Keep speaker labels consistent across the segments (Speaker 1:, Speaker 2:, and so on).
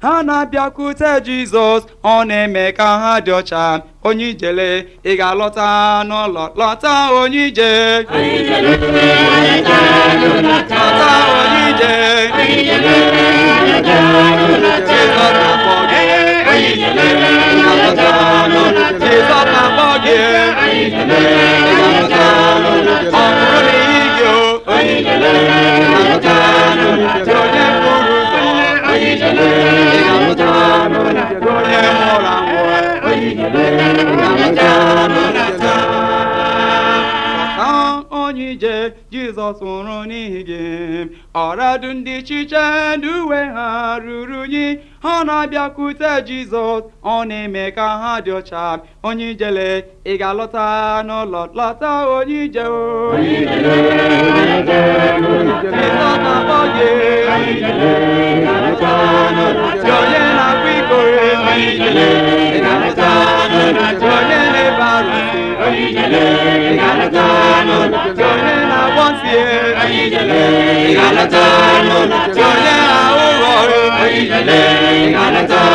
Speaker 1: ha na-abịakwute jizọs ọ na-eme ka ha dị ọcha onye ijele ị ga-alọta n'ụlọ lọta onye ije lọta onye ije jizọs na-akpọ gị ga-alọta n'ụlọ jizọs na-akpọ gị ga-alọta n'ụlọ ọ bụrụ na ị gị o ga-alọta n'ụlọ onye buru ụzọ ga-alọta n'ụlọ onye nwụrụ anwụ Lọta onye ije Jizọs nwụrụ n'ihi gị ọradu ndị chiche ndị uwe ha ruru unyi ha na-abịakwute Jizọs ọ na-eme ka ha dị ọcha onye ijele ị ga-alọta n'ụlọ lọta onye ije o Jizọs na-akpọ gị Gị onye na-akwa iko onye na-ebe arụsị Gị onye na-agwọ nsị Gị onye na-ahụ ụghọ ị ga-alọta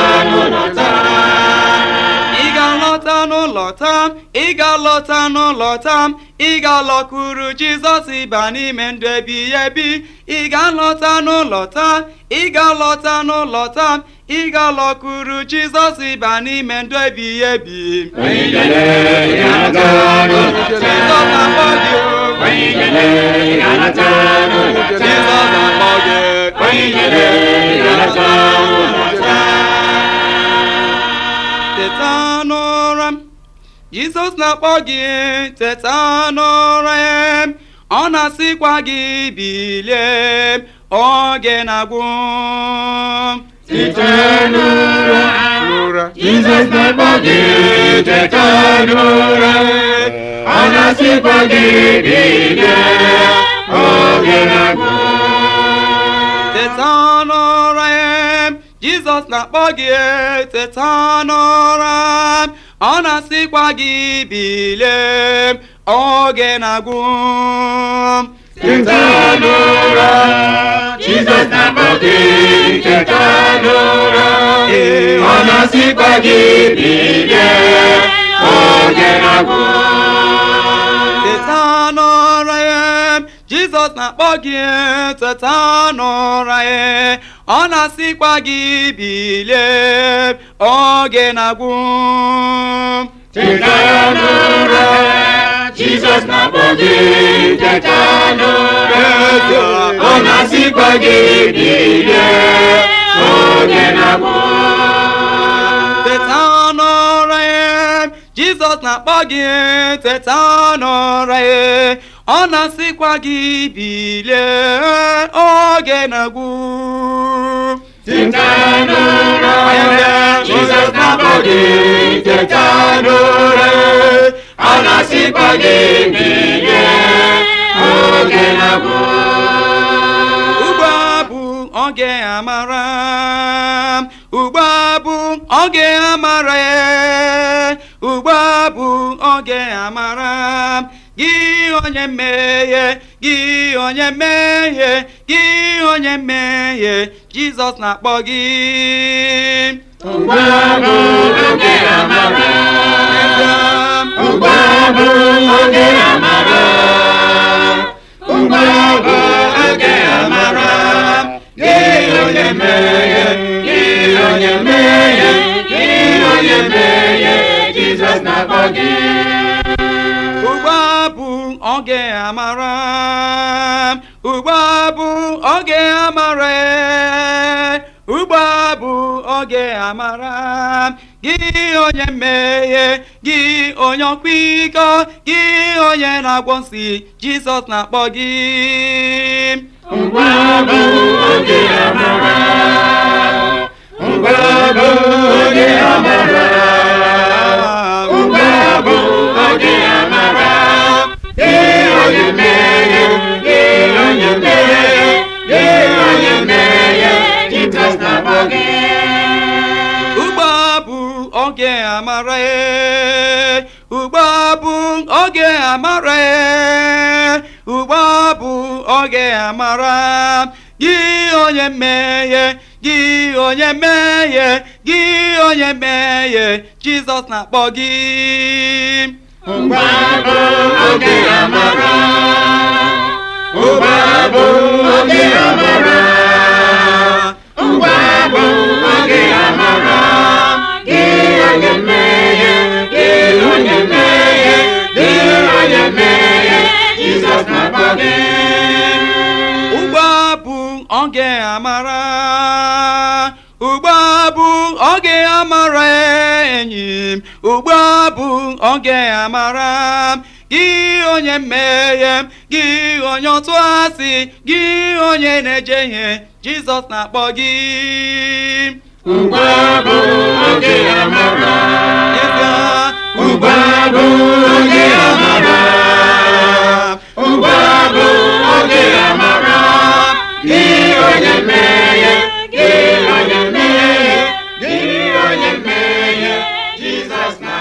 Speaker 1: n'ụlọ taa ị ga-alọta n'ụlọ taa ị ga-alọkwuru Jizọs ịba n'ime ndụ ebighị ebi ị ga-alọta n'ụlọ taa ị ga-alọta n'ụlọ taa ị ga-alọkwuru Jizọs ịba n'ime ndụ ebighị ebi Jizọs na-akpọ gị o Jizọs na-akpọ gị teta n'ụra m Jizọs na-akpọ gị teta n'ụra ya ọ na-asịkwa gị bilie oge na-agwụ
Speaker 2: Site n'ụra,
Speaker 1: n'ụra
Speaker 2: Jizọs na-akpọ gị teta n'ụra, ọ na-asịkwa gị bilie, oge na-agwụ.
Speaker 1: teta n'ụra ya Jizọs na-akpọ gị teta n'ụra ọ na-asịkwa gị bilie oge na-agwụ
Speaker 2: Teta n'ụra, Jizọs na-akpọ gị teta n'ụra, ọ na-asịkwa gị bilie, oge na-agwụ.
Speaker 1: teta n'ụra ya Jizọs na-akpọ gị teta n'ụra ya ọ na-asịkwa gị bilie oge na-agwụ
Speaker 2: Teta n'ụra, Jizọs na-akpọ gị teta n'ụra, ọ na-asịkwa gị bilie, oge na-agwụ.
Speaker 1: teta n'ụra ya Jizọs na-akpọ gị teta n'ụra ya ọ na-asịkwa gị bilie oge na-agwụ
Speaker 2: Teta n'ụra, Jizọs na-akpọ gị teta n'ụra, ọ na-asịkwa gị bilie, oge na-agwụ.
Speaker 1: ugbu a bụ oge amara ugbu a bụ oge amara ugbu a bụ oge amara gị onye mmehie gị onye mmehie gị onye mmehie Jizọs na-akpọ gị
Speaker 2: Ugbu a bụ oge amara, ugbu a bụ oge amara, ugbu a bụ oge amara, gị onye mmehie, gị onye mmehie, gị onye mmehie, Jizọs na-akpọ gị.
Speaker 1: ugbu a bụ oge amara ugbu a bụ oge amara ugbu a bụ oge amara gị onye mmehie gị onye ọkwa iko gị onye na-agwọ nsị Jizọs na-akpọ gị
Speaker 2: Ugbu a bụ oge amara, ugbu a bụ oge amara, ugbu a bụ oge amara, gị onye mmehie, gị onye mmehie, gị onye mmehie, Jizọs na-akpọ gị.
Speaker 1: ugbu a bụ oge amara ugbu a bụ oge amara ugbu a bụ oge amara gị onye mmehie gị onye mmehie gị onye mmehie jizọs na-akpọ gị
Speaker 2: Ugbu a bụ oge amara. Ugbu a bụ oge amara. Ugbu a bụ oge amara. Gị onye mmehie, gị onye mmehie, gị onye mmehie, Jizọs na-akpọ gị.
Speaker 1: ugbu a bụ oge amara ugbu a bụ oge amara enyi m ugbu a bụ oge amara gị onye mmehie m gị onye otu asị gị onye na-ejehie jizọs na-akpọ gị
Speaker 2: Ugbu a bụ oge amara.
Speaker 1: N'ezie,
Speaker 2: Ugbu a bụ oge amara. Ugbu a bụ oge amara. Gị onye mmehie, gị onye mmehie, gị onye mmehie, Jizọs na